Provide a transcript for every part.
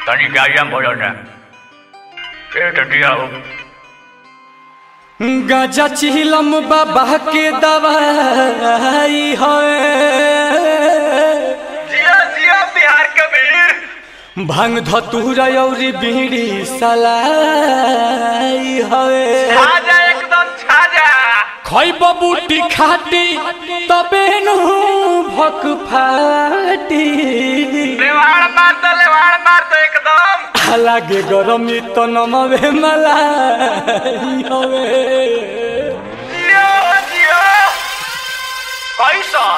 તને ગાડિયા બોલો ને એ ટટિયા गाजा चिलम बाबा के दवाई है जिया जिया बिहार के वीर भांग धतूरा औरी बीड़ी सलाई है छाजा एकदम छाजा खैब बूटी खाटी तबे नु भक फाटी लेवाड़ मार दो लेवाड़ मार दो एकदम लागे गरमी तो नमवे मलाई हवे जियो जियो कैसन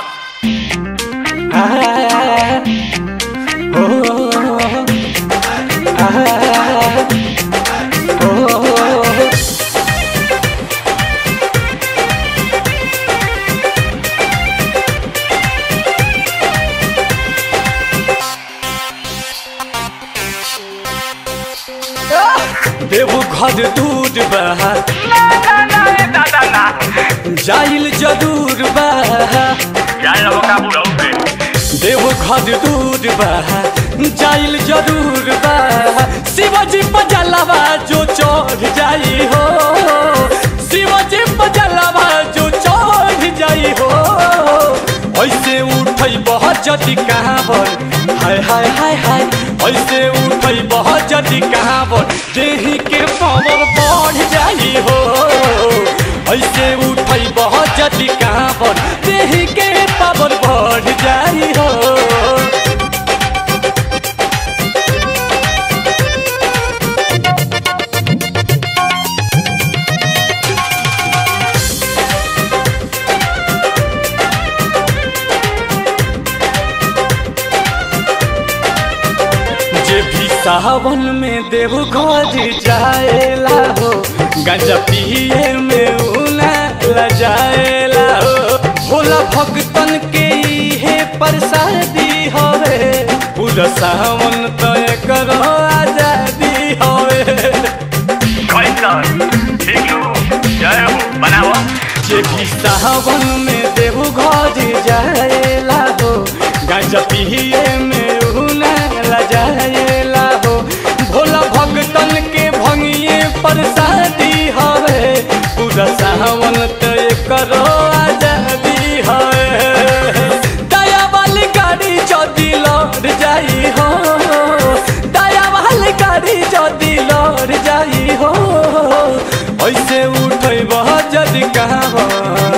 देवो घर दूर बहा ना ना ना ए दादा ना जाइल जरूर बहा जान लो काबू रहोगे देवो घर दूर बहा जाइल जरूर बहा शिवाजी पजलवा जो चढ़ जाई हो शिवाजी पजलवा जो चढ़ जाई हो ऐसे उठई बहुत जति कहाँ बन हाय हाय हाय हाय ऐसे उठई बहुत जति कहाँ बन देही के पावर बढ़ जाई हो ऐसे उठई बहुत जति कहाँ बन देही के पावर बढ़ जाई हो जे भी सावन में देव घर जाएला हो गंजा पिए में उना लजाएला हो भोला भक्तन के इहे प्रसादी हवे पूरा सावन तो करो आजादी हवे कैसन ठीक लो जय हो बनाओ जे भी सावन में देव घर जाएला हो गंजा पिए में उना लजाएला हो भोला भक्तन के भंगिए प्रसादी हवे पूरा सावन तय करो आजादी हवे दया वाली गाड़ी जदी लौट जाई हो दया वाली गाड़ी जदी लौट जाई हो ऐसे उठै बहुत जदी कहाँ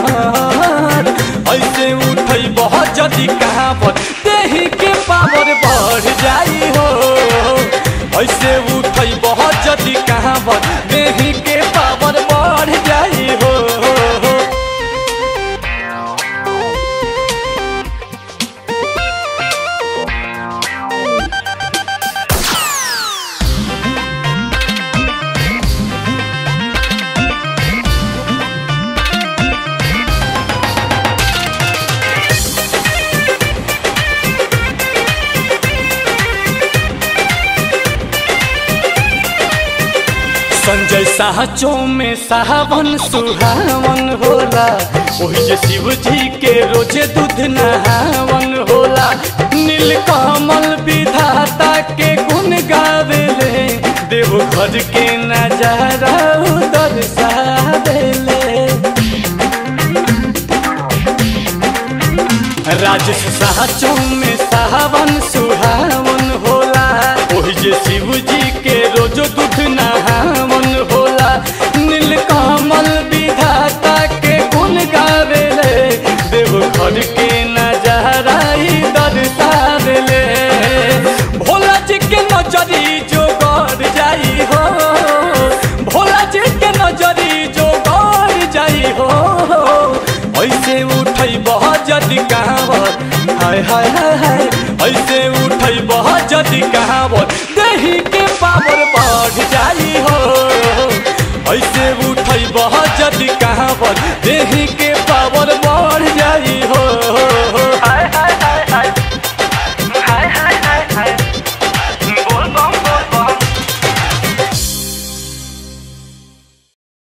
ऐसे उठै बहुत जदी कहाँ पर देही के पावर बढ़ जाई हो ऐसे उठै बहुत जदी कहाँ पर देही के पावर बढ़ जाई हो संजय साहचो में सावन सुहावन होला ओही जे शिव जी के रोजे दूध नहावन होला नीलकमल विधाता के गुण गावेले देव घर के नजारा दर्शावेले राजेश साहचो में सावन सुहावन होला ओही जे शिव जी के रोज दूध नहावन होला नीलकमल विधाता के गुण गावेले देव घर के नजारा ही दर्शावेले भोला जी के नजरी जो गड़ जाई हो भोला जी के नजरी जो गड़ जाई हो ऐसे उठै बहुत जदि कहावत हाय हाय हाय हाय ऐसे उठै बहुत जदि कहावत देही के पावर बढ़ जाई हो ऐसे उठै बहुत जदि कहावत देही के पावर बढ़ जाई हो हाय हाय